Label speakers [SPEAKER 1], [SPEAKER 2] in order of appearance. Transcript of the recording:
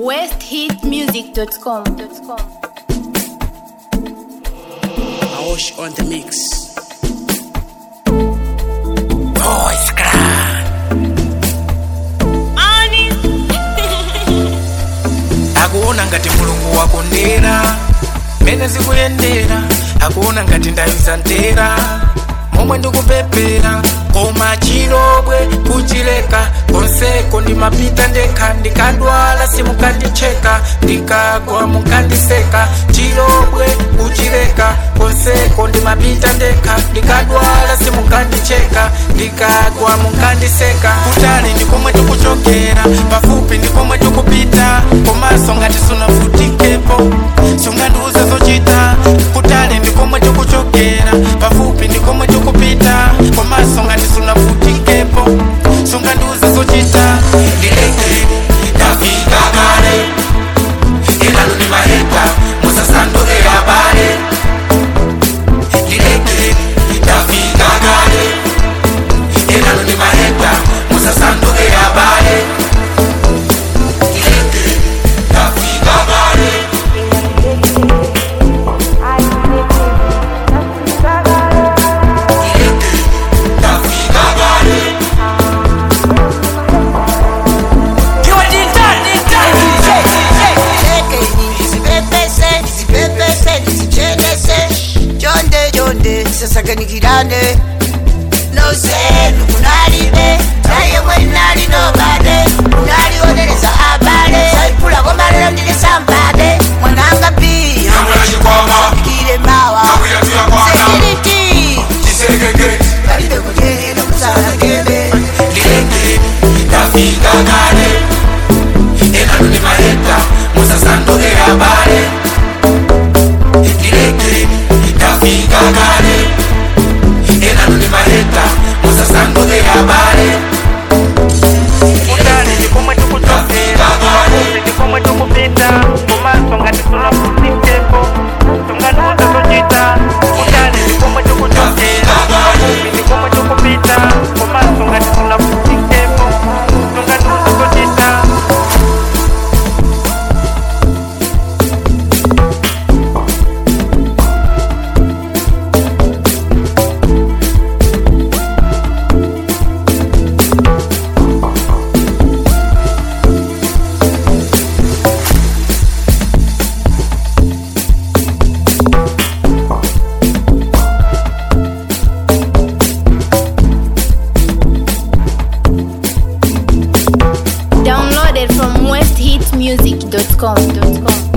[SPEAKER 1] westhitmusic.com.
[SPEAKER 2] Aosh on the mix. Voice crack. akuona ngati mulungu wakondera mene zikuyendera akuona ngati ndayuza ntera momwe ndikupepera koma chilobwe kuchileka konseko ndimapita ndekha ndikadwala simukandicheka ndikagwa mukandiseka chilobwe kuchileka konseko ndimapita ndekha ndikadwala simukandicheka ndikagwa mukandiseka kutali ndikomwe tikuchokera pafupi ndikomwe tikupita komanso ngati sunavutikepo sungandiuze zochita kutali ndikomwe tikuchokera pafupi ndikomwe tikupita komanso ngati sunavutikepo sungandiuze zochita ndileke ndafika kale ilalo ni maheta musasanduke habari ndileke ndafika kale ilalo ni maheta musasanduke habari ndileke ndafika kale ndileke ndafika kale
[SPEAKER 3] sasaganikirane nose nukunalibe naye mwenali nobade unalionereza abale saipulako malero ndilisambade mwananga pi kile mawa sekiriti kalibe kujelelo kusala kebe
[SPEAKER 2] ndileke ndafika kale enalo ni maheta musasanduke habari ndileke ndafika kale enalo ni maheta musasanduke habari
[SPEAKER 4] kutali ndikomwe tikuchokera pafupi ndikomwe tikupita komanso ngati sunavutikepo sungandiuze zochita kutali ndikomwe tikuchokera pafupi ndikomwe tikupita komanso ngati sunavutikepo sungandiuze zochita
[SPEAKER 1] Downloaded from westhitmusic.com.